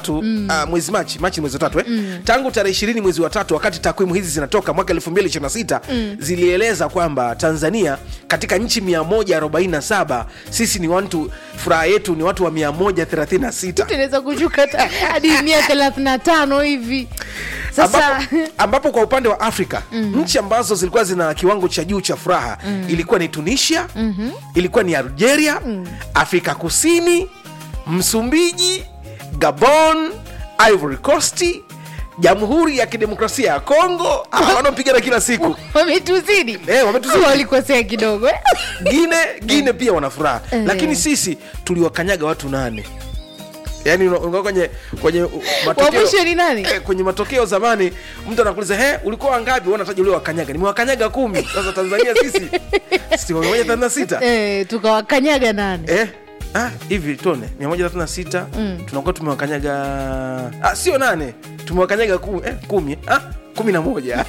tatu mm. uh, mwezi machi machi ni mwezi wa tatu eh? mm. tangu tarehe ishirini mwezi wa tatu wakati takwimu hizi zinatoka mwaka 2026 mm. zilieleza kwamba tanzania katika nchi 147 sisi ni watu furaha yetu ni watu wa 136 tunaweza kushuka hata hadi mia thelathini na tano hivi sasa ambapo, ambapo kwa upande wa afrika mm. nchi ambazo zilikuwa zina kiwango cha juu cha furaha mm. ilikuwa ni tunisia mm-hmm. ilikuwa ni algeria mm. afrika kusini msumbiji gabon ivory coast jamhuri ya kidemokrasia ya kongo ah, wanaopigana kila siku wametuzidi Eh, wametuzidi. walikosea kidogo eh? gine gine pia wana furaha Eh. lakini sisi tuliwakanyaga watu nane yaani una- unakuwa kwenye kwenye uh, wa mwisho ni nani Eh, kwenye matokeo zamani mtu anakuuliza he ulikuwa wangapi wanataja ule wakanyaga nimewakanyaga kumi sasa tanzania sisi si moja thelathini na sita eh, tukawakanyaga nane eh? ah, hivi tone mia moja thelathini na sita tunakuwa tumewakanyaga ah, sio nane tumewakanyaga kumi, eh, kumi ah, kumi na moja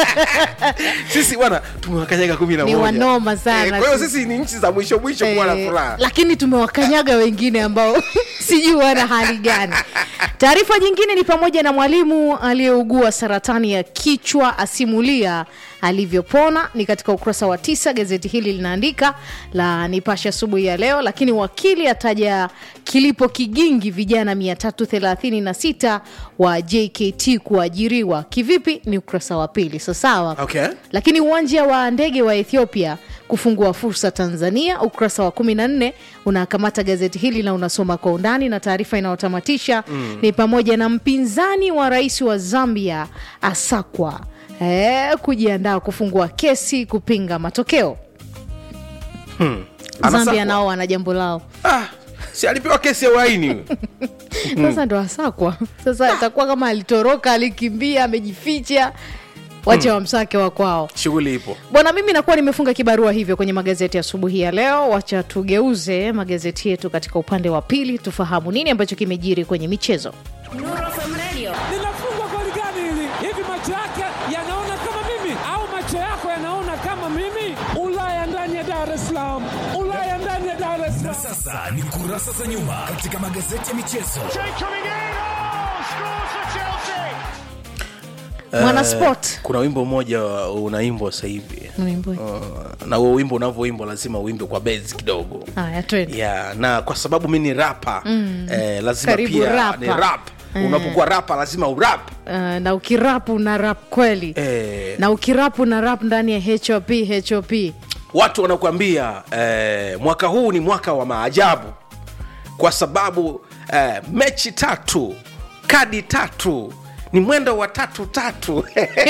sisi bwana tumewakanyaga kumi na Ni moja wanoma sana Eh, kwa hiyo sisi. sisi ni nchi za mwisho mwisho kuwa na Eh, furaha lakini tumewakanyaga wengine ambao sijui wana hali gani taarifa nyingine ni pamoja na mwalimu aliyeugua saratani ya kichwa asimulia alivyopona ni katika ukurasa wa tisa gazeti hili linaandika la nipashe asubuhi ya leo lakini wakili ataja kilipo kigingi vijana 336 wa jkt kuajiriwa kivipi ni ukurasa wa pili sasawa okay. lakini uwanja wa ndege wa ethiopia kufungua fursa tanzania ukurasa wa 14 unakamata gazeti hili na unasoma kwa undani na taarifa inayotamatisha mm. ni pamoja na mpinzani wa rais wa zambia asakwa eh, kujiandaa kufungua kesi kupinga matokeo Anasakwa. zambia nao wana jambo lao ah, si alipewa kesi ya uhaini huyo. sasa ndo asakwa sasa itakuwa kama alitoroka alikimbia amejificha wache wamsake wa kwao shughuli ipo bwana mimi nakuwa nimefunga kibarua hivyo kwenye magazeti asubuhi ya leo wacha tugeuze magazeti yetu katika upande wa pili tufahamu nini ambacho kimejiri kwenye michezo linafungwa goli gani hili? Hivi macho yake yanaona kama mimi au macho yako yanaona kama mimi? Ulaya ndani ya Dar es Salaam, Ulaya ndani ya Dar es Salaam. Sasa ni kurasa za nyuma katika magazeti ya michezo. mwanasport kuna wimbo mmoja unaimbwa sasa hivi Unaimba? uh, na huo wimbo unavyoimbwa lazima uimbe kwa bezi kidogo haya twende yeah, na kwa sababu mi ni rapa mm. eh, lazima Karibu pia rapa. ni rap unapokuwa rapa lazima urap uh, na ukirapu na rap kweli eh, na ukirapu na rap ndani ya hop hop watu wanakuambia eh, mwaka huu ni mwaka wa maajabu kwa sababu eh, mechi tatu kadi tatu ni mwendo wa tatu tatu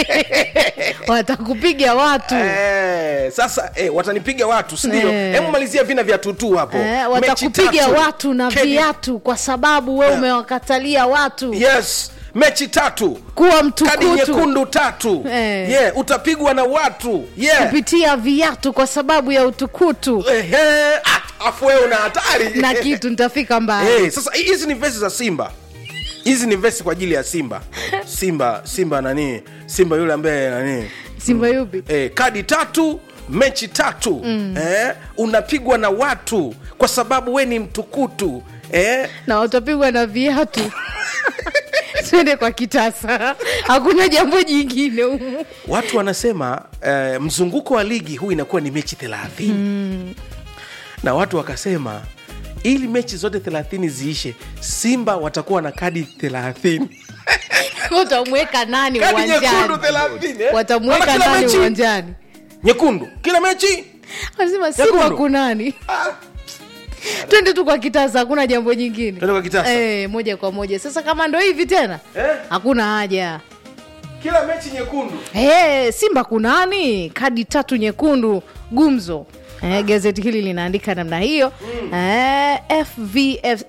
watakupiga watu Eh, sasa eh, watanipiga watu sindio Eh. hebu malizia vina vya tutu hapo eh, Mechi watakupiga tatu. watu na Kedi- viatu kwa sababu we umewakatalia watu yes mechi tatu kuwa kadi mtukutu nyekundu tatu Eh. yeah, utapigwa na watu yeah. kupitia viatu kwa sababu ya utukutu Ehe, ah, afu wewe una hatari na kitu nitafika mbali Eh, sasa hizi ni vesi za simba hizi ni vesi kwa ajili ya simba simba simba nani simba yule ambaye nani simba yupi eh, kadi tatu mechi tatu mm. eh, unapigwa na watu kwa sababu we ni mtukutu eh, na watapigwa na viatu twende kwa kitasa hakuna jambo jingine humu watu wanasema eh, mzunguko wa ligi huu inakuwa ni mechi thelathini mm. na watu wakasema ili mechi zote thelathini ziishe simba watakuwa na kadi thelathini watamweka nani kadi nyekundu uwanjani thelathini eh? watamweka Kama kila nani mechi uwanjani nyekundu kila mechi wanasema simba Nyekundu. kunani ah, twende tu kwa kitasa hakuna jambo jingine Twende kwa kitasa. eh, moja kwa moja sasa kama ndo hivi tena Eh? hakuna haja kila mechi nyekundu Hey, simba kunani kadi tatu nyekundu gumzo eh, gazeti hili linaandika namna hiyo eh, FVF,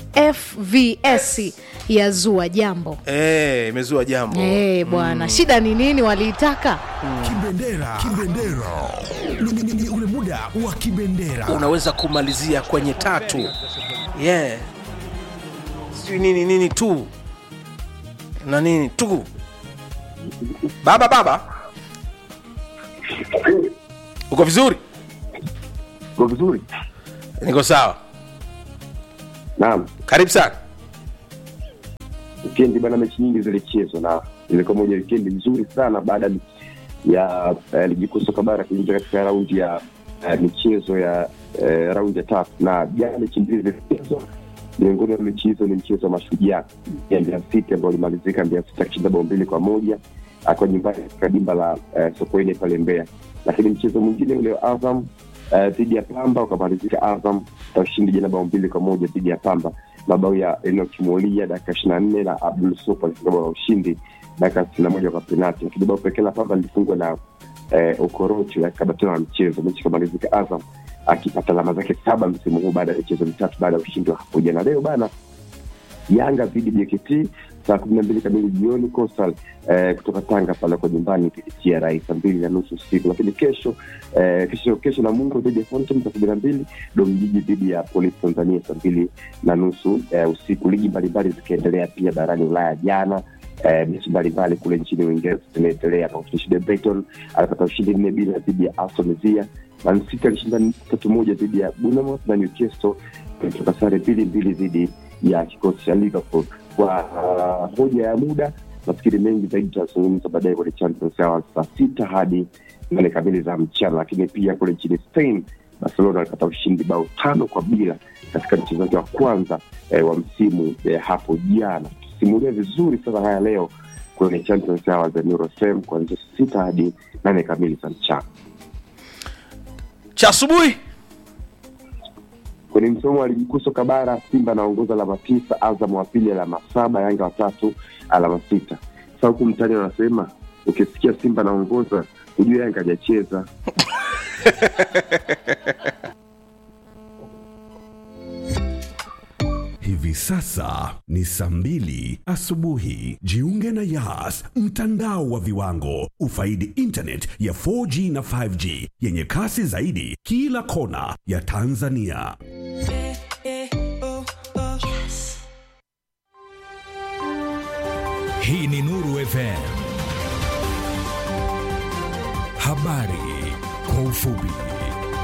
fvs yazua jambo Eh, imezua jambo hey, bwana shida ni nini waliitaka Kibendera, kibendera ni, ni, ni, ni ule muda wa kibendera. unaweza kumalizia kwenye tatu yeah. sijui nini nini tu na nini tu baba baba uko vizuri Kwa vizuri. niko sawa Naam. karibu sana wikendi bana, mechi nyingi zilichezwa na ilikuwa moja wikendi nzuri sana baada ya uh, ligi kuu soka bara kuingia katika raundi ya uh, michezo ya uh, raundi ya tatu, na jana mechi mbili zilichezwa. Miongoni mwa mechi hizo ni mchezo wa Mashujaa ya Mbeya City ambao ulimalizika Mbeya City akishinda bao mbili kwa moja akiwa nyumbani katika dimba la uh, Sokoine pale Mbeya, lakini mchezo mwingine ule wa Azam eh, dhidi ya Pamba ukamalizika Azam kwa ushindi jana bao mbili kwa moja dhidi ya Pamba, mabao ya Enoch Molia dakika ishirini na nne na Abdul Supa alifunga bao la ushindi dakika sitini na moja kwa penati, lakini bao pekee la Pamba lilifungwa na eh, Okorocho dakika arobaini na mchezo. Mechi ikamalizika Azam akipata alama zake saba msimu huu baada ya michezo mitatu baada ya ushindi wa hapo jana. Leo bana Yanga dhidi JKT saa kumi na mbili kamili jioni Coastal eh, kutoka Tanga pale kwa nyumbani dhidi TRA saa mbili na nusu usiku. Lakini kesho eh, kesho kesho Namungo dhidi ya Fountain saa kumi na mbili Domjiji dhidi ya Polisi Tanzania saa mbili na nusu eh, usiku. Ligi mbalimbali zikiendelea pia barani Ulaya jana eh, mechi mbalimbali kule nchini Uingereza zinaendelea. Pakushinde Brighton alipata ushindi nne bila dhidi ya Aston Villa. Man City alishinda tatu moja dhidi ya Bournemouth na Newcastle kutoka sare mbili mbili dhidi ya kikosi cha Liverpool. Kwa uh, hoja ya muda, nafikiri mengi zaidi tutazungumza baadaye kwenye Champions Hours saa sita hadi nane kamili za mchana. Lakini pia kule nchini Spain, Barcelona alipata ushindi bao tano kwa bila katika mchezo wake wa kwanza eh, wa msimu eh, hapo jana. Tusimulia vizuri sasa haya leo kwenye Champions Hours za Eurofem kuanzia sita hadi nane kamili za mchana. cha asubuhi Kwenye msomo wa ligi kuu soka bara, Simba anaongoza alama tisa, Azam wa pili alama saba, Yanga watatu alama sita. Sasa huku mtani wanasema ukisikia Simba anaongoza hujua Yanga hajacheza. Hivi sasa ni saa mbili asubuhi. Jiunge na Yas, mtandao wa viwango. Ufaidi internet ya 4G na 5G yenye kasi zaidi kila kona ya Tanzania. Hii ni Nuru FM. Habari kwa ufupi.